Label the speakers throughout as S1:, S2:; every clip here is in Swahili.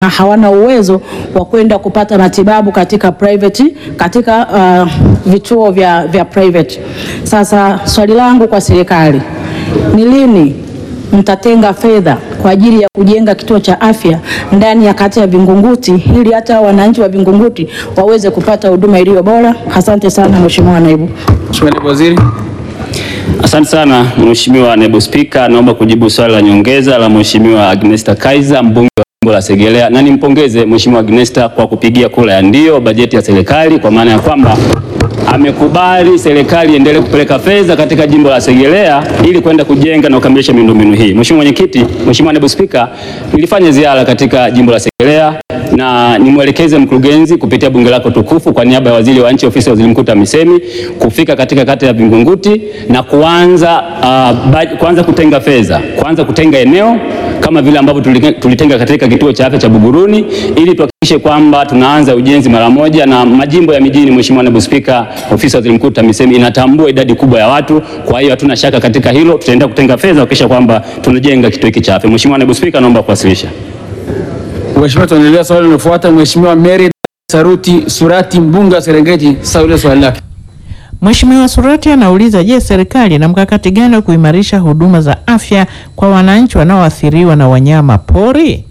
S1: na hawana uwezo wa kwenda kupata matibabu katika private, katika uh, vituo vya, vya private. Sasa swali langu kwa serikali ni lini mtatenga fedha kwa ajili ya kujenga kituo cha afya ndani ya kata ya Vingunguti ili hata wananchi wa Vingunguti waweze kupata huduma iliyo bora? Asante sana Mheshimiwa Naibu.
S2: Mheshimiwa Naibu Waziri.
S3: Asante sana Mheshimiwa Naibu Spika, naomba kujibu swali la nyongeza la Mheshimiwa Agnesta Kaiser mbunge wa jimbo la Segerea, na nimpongeze Mheshimiwa Agnesta kwa kupigia kura ya ndio bajeti ya serikali, kwa maana ya kwamba amekubali serikali iendelee kupeleka fedha katika jimbo la Segerea ili kwenda kujenga na kukamilisha miundombinu hii. Mheshimiwa Mwenyekiti, Mheshimiwa Naibu Spika, nilifanya ziara katika jimbo la Segerea na nimwelekeze mkurugenzi kupitia bunge lako tukufu kwa niaba ya waziri wa nchi ofisi ya waziri mkuu TAMISEMI kufika katika kata ya Vingunguti na kuanza, uh, kuanza kutenga fedha, kuanza kutenga eneo kama vile ambavyo tulitenga katika kituo cha afya cha Buguruni ili tuhakikishe kwamba tunaanza ujenzi mara moja, na majimbo ya mijini, Mheshimiwa Naibu Spika, ofisi ya waziri mkuu TAMISEMI inatambua idadi kubwa ya watu. Kwa hiyo hatuna shaka katika hilo, tutaendelea kutenga fedha kuhakikisha kwamba tunajenga kituo hiki cha afya. Mheshimiwa Naibu Spika, naomba kuwasilisha.
S2: Mheshimiwa, tunaendelea swali linalofuata. Mheshimiwa Mary Saruti Surati mbunge wa Serengeti, sasa ule swali lake.
S4: Mheshimiwa Surati anauliza, je, serikali ina mkakati gani wa kuimarisha huduma za afya kwa wananchi wanaoathiriwa na wanyama pori?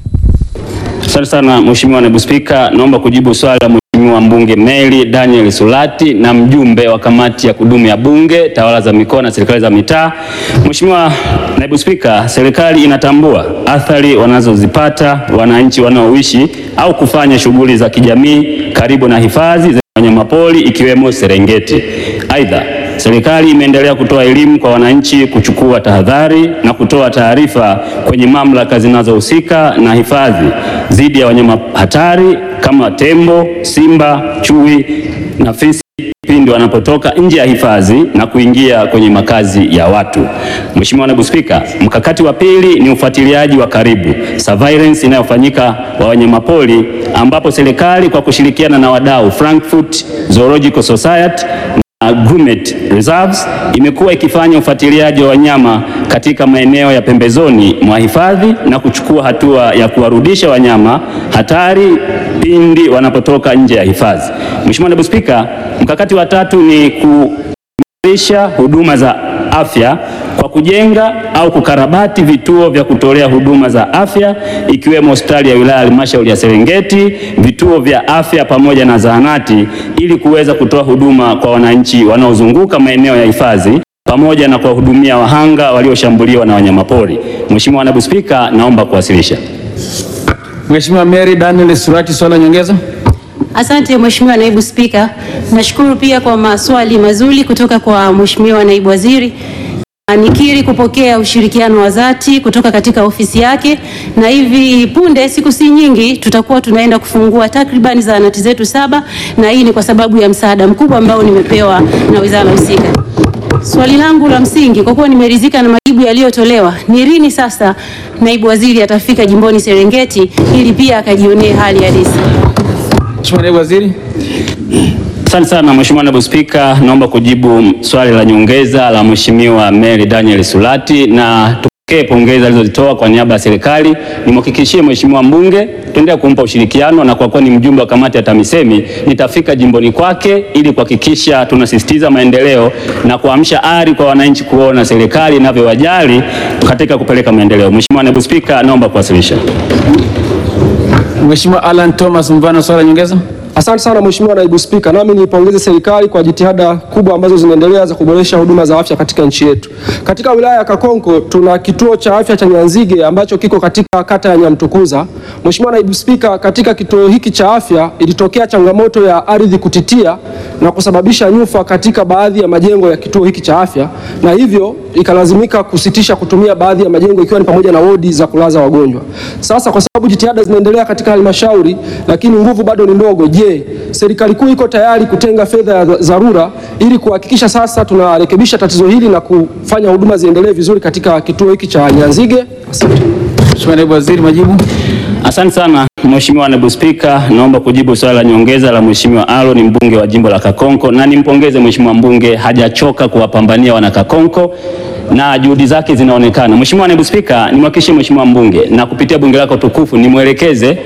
S3: Asante sana Mheshimiwa Naibu Spika, naomba kujibu swali la Mheshimiwa mbunge Mary Daniel Sulati na mjumbe wa kamati ya kudumu ya Bunge, tawala za mikoa na serikali za mitaa. Mheshimiwa Naibu Spika, serikali inatambua athari wanazozipata wananchi wanaoishi au kufanya shughuli za kijamii karibu na hifadhi za wanyamapori ikiwemo Serengeti. Aidha, serikali imeendelea kutoa elimu kwa wananchi kuchukua tahadhari na kutoa taarifa kwenye mamlaka zinazohusika na hifadhi dhidi ya wanyama hatari kama tembo, simba, chui na fisi pindi wanapotoka nje ya hifadhi na kuingia kwenye makazi ya watu. Mheshimiwa Naibu Spika, mkakati wa pili ni ufuatiliaji wa karibu surveillance inayofanyika wa wanyamapori ambapo serikali kwa kushirikiana na wadau Frankfurt Zoological Society na Grumeti Reserves imekuwa ikifanya ufuatiliaji wa wanyama katika maeneo ya pembezoni mwa hifadhi na kuchukua hatua ya kuwarudisha wanyama hatari pindi wanapotoka nje ya hifadhi. Mheshimiwa Naibu Spika, mkakati wa tatu ni kuimarisha huduma za afya kwa kujenga au kukarabati vituo vya kutolea huduma za afya ikiwemo hospitali ya wilaya halmashauri ya Serengeti, vituo vya afya pamoja na zahanati ili kuweza kutoa huduma kwa wananchi wanaozunguka maeneo ya hifadhi pamoja na kuwahudumia wahanga walioshambuliwa na wanyamapori. Mheshimiwa Naibu Spika, naomba kuwasilisha.
S2: Mheshimiwa Mary Daniel Surati, swali la nyongeza.
S5: Asante Mheshimiwa Naibu Spika. Nashukuru pia kwa maswali mazuri kutoka kwa Mheshimiwa Naibu Waziri. Nikiri kupokea ushirikiano wa dhati kutoka katika ofisi yake, na hivi punde, siku si nyingi, tutakuwa tunaenda kufungua takriban zahanati zetu saba, na hii ni kwa sababu ya msaada mkubwa ambao nimepewa na wizara husika. Swali langu la msingi, kwa kuwa nimeridhika na majibu yaliyotolewa, ni lini sasa naibu waziri atafika jimboni Serengeti ili pia akajionee hali halisi?
S2: Mheshimiwa Naibu Waziri.
S3: Asante sana Mheshimiwa Naibu Spika, naomba kujibu swali la nyongeza la Mheshimiwa Mary Daniel Sulati na tupokee pongezi alizozitoa kwa niaba ya serikali. Nimhakikishie Mheshimiwa mbunge tuendelea kumpa ushirikiano, na kwa kuwa ni mjumbe wa kamati ya TAMISEMI nitafika jimboni kwake ili kuhakikisha tunasisitiza maendeleo na kuamsha ari kwa wananchi kuona serikali inavyowajali katika kupeleka maendeleo. Mheshimiwa Naibu Spika, naomba kuwasilisha.
S2: Mheshimiwa Alan Thomas Mvano, swali la nyongeza.
S6: Asante sana Mheshimiwa Naibu Spika, nami niipongeze serikali kwa jitihada kubwa ambazo zinaendelea za kuboresha huduma za afya katika nchi yetu. Katika wilaya ya Kakonko tuna kituo cha afya cha Nyanzige ambacho kiko katika kata ya Nyamtukuza. Mheshimiwa Naibu Spika, katika kituo hiki cha afya ilitokea changamoto ya ardhi kutitia na kusababisha nyufa katika baadhi ya majengo ya kituo hiki cha afya, na hivyo ikalazimika kusitisha kutumia baadhi ya majengo ikiwa ni pamoja na wodi za kulaza wagonjwa. Sasa kwa sababu jitihada zinaendelea katika halmashauri, lakini nguvu bado ni ndogo, je, serikali kuu iko tayari kutenga fedha ya dharura ili kuhakikisha sasa tunarekebisha tatizo hili na kufanya huduma ziendelee vizuri katika kituo hiki cha Nyanzige? Asante.
S2: Mheshimiwa Naibu Waziri, majibu.
S3: Asante sana Mheshimiwa Naibu Spika, naomba kujibu swali la nyongeza la Mheshimiwa Aaron mbunge wa jimbo la Kakonko, na nimpongeze Mheshimiwa mbunge, hajachoka kuwapambania wana Kakonko na juhudi zake zinaonekana. Mheshimiwa Naibu Spika, nimhakikishie Mheshimiwa mbunge na kupitia bunge lako tukufu nimwelekeze